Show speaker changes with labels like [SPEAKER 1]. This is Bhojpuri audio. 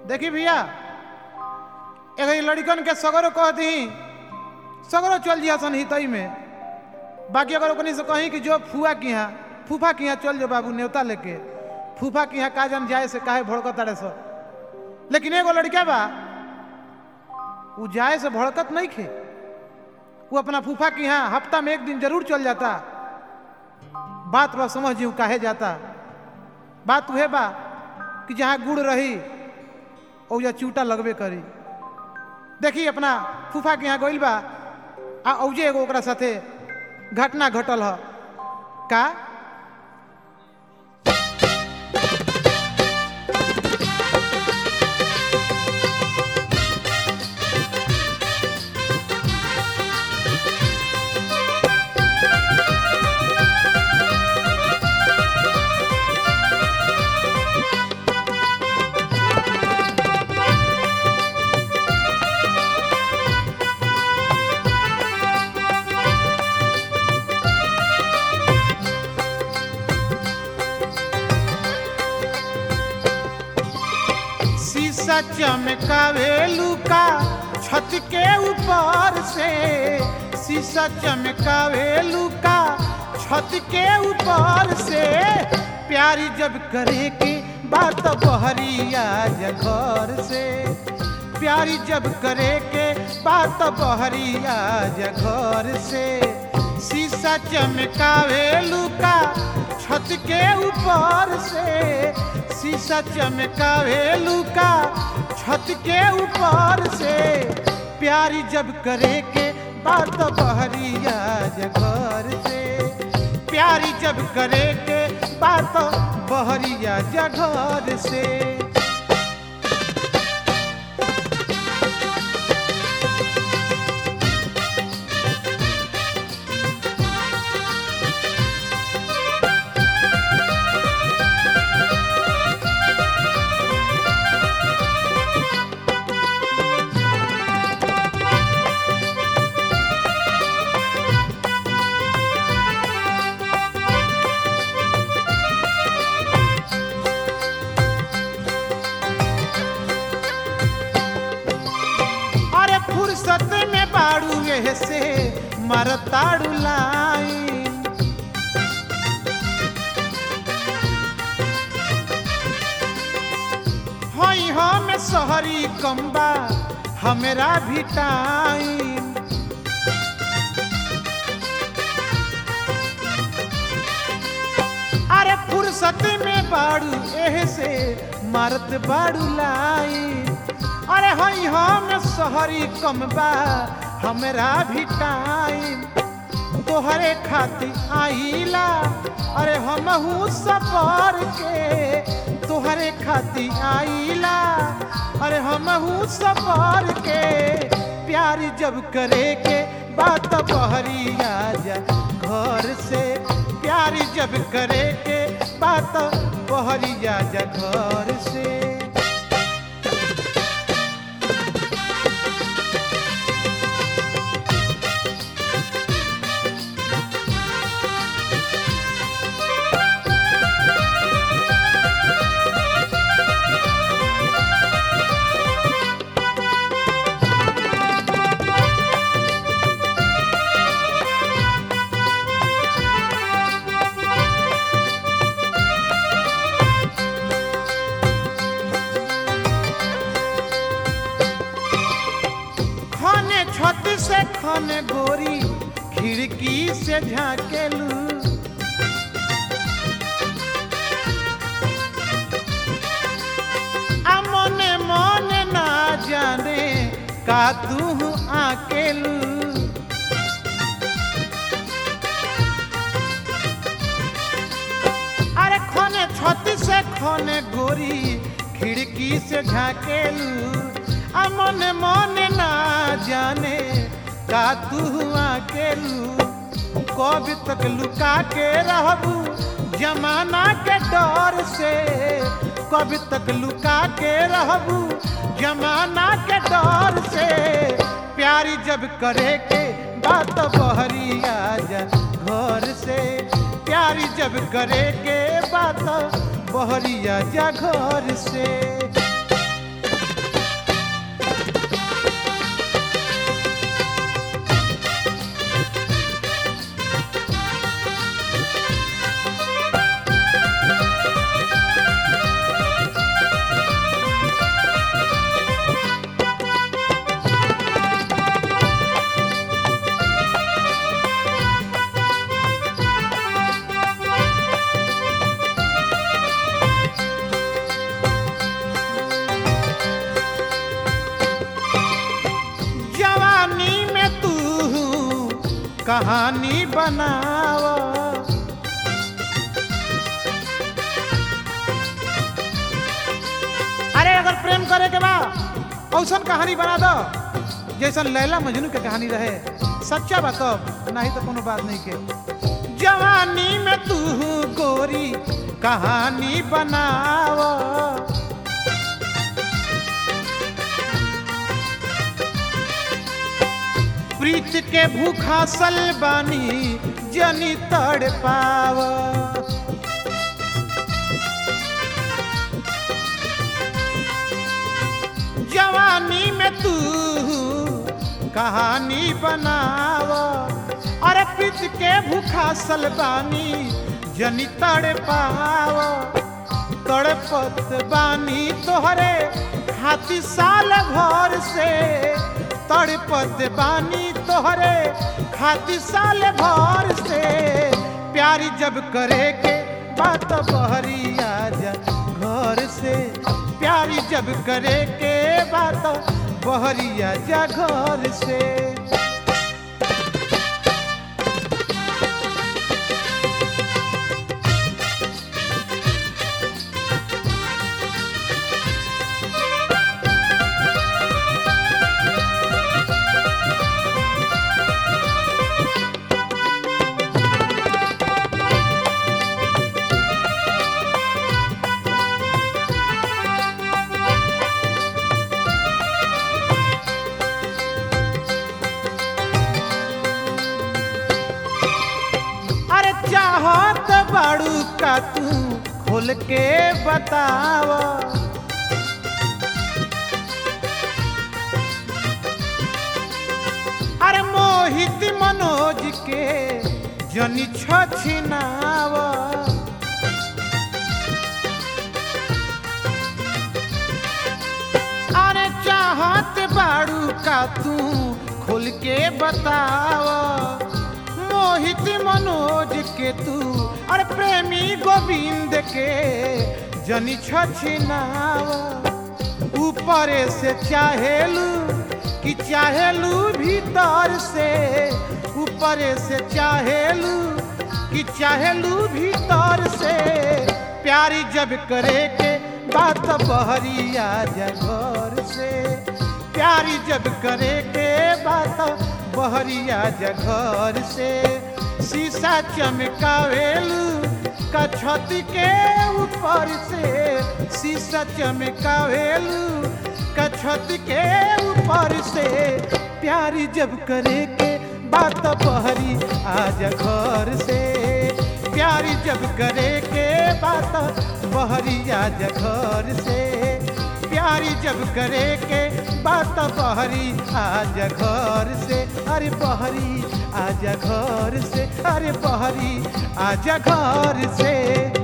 [SPEAKER 1] देखी भैया एगो लड़कन के सगरो कह दी सगरो चल जिया सन हितई में बाकी अगर ओकनी से कहीं कि जो फुआ की यहाँ फूफा की यहाँ चल जो बाबू न्योता लेके फूफा की यहाँ का जन जाए से काहे भड़कत तारे सो लेकिन एगो लड़का बा वो जाए से भड़कत नहीं खे वो अपना फूफा की यहाँ हफ्ता में एक दिन जरूर चल जाता बात बा समझ जी काहे जाता बात उहे बा कि जहाँ गुड़ रही ओजा चूटा लगबे करी देखी अपना फूफा के यहाँ गइल बा आ औजे एगो ओकरा साथे घटना घटल ह का शीशा चमकावे लुका छत के ऊपर से शीशा चमकावे लुका छत के ऊपर से प्यारी जब करे के बात बहरिया घर से प्यारी जब करे के बात बहरिया घर से शीशा चमकावे लुका छत के ऊपर से शीशा चमकावे लुका छत के ऊपर से प्यारी जब करे के बात बहरिया जगर से प्यारी जब करे के बात बहरिया जगर से अरे फुर्सत में बाड़ू एह से मरताड़ू लाइन हई हम शहरी कम्बा हमरा भी टाइम अरे फुर्सत में बाड़ू एह से मारत बाड़ू लाइन अरे हई हम शहरी कमबा हमरा भी टाइम तोहरे खातिर आइला अरे हमहू सफर के तोहरे खातिर आइला अरे हमहू सफर के प्यार जब करे के बात बहरिया जा घर से प्यार जब करे के बात बहरिया जा घर से खाने छत से खाने गोरी खिड़की से झाकेलू आ मने मने ना जाने का तू आकेलू अरे खाने छत से खाने गोरी खिड़की से झाकेलू आ मने मने ना जाने का तू अकेलू कब तक लुका के रहबू जमाना के डर से कब तक लुका के रहबू जमाना के डर से प्यारी जब करे के बात बहरिया जा घर से प्यारी जब करे के बात बहरिया जा घर से कहानी बनाव अरे अगर प्रेम करे के बा औसन कहानी बना दो जैसन लैला मजनू के कहानी रहे सच्चा बा तब नहीं तो कोनो बात नहीं के जवानी में तू गोरी कहानी बनाव प्रीत के भूखा सल बानी जनी तड़ पाव जवानी में तू कहानी बनाव अरे प्रीत के भूखा सल बानी जनी तड़ पाव तड़पत बानी तोहरे हाथी साल भर से तड़पत बानी तोहरे खाती साल भर से प्यारी जब करे के बात बहरी आजा घर से प्यारी जब करे के बात बहरी आजा घर से अरे चाहत बाड़ू का तू खोल के बताव अरे मोहित मनोज के जनी छिनाव अरे चाहत बाड़ू का तू खोल के बताव मोहित मनोज के तू अरे प्रेमी गोविंद के जनी छिनाव ऊपर से चाहेलू कि चाहेलू भीतर से ऊपर से चाहेलू कि चाहेलू भीतर से प्यारी जब करे के बात बहरी आ जा घर से प्यारी जब करे के बात बहरी आ जा घर से शीशा चमकावेलू का छत के ऊपर से शीशा चमकावेलू का छत के ऊपर से प्यारी जब करे के बात बहरी आज घर से प्यारी जब करे के बात बहरी आज घर से प्यारी जब करे के बात बहरी आज घर से अरे बहरी आज घर से अरे बहरी आज घर से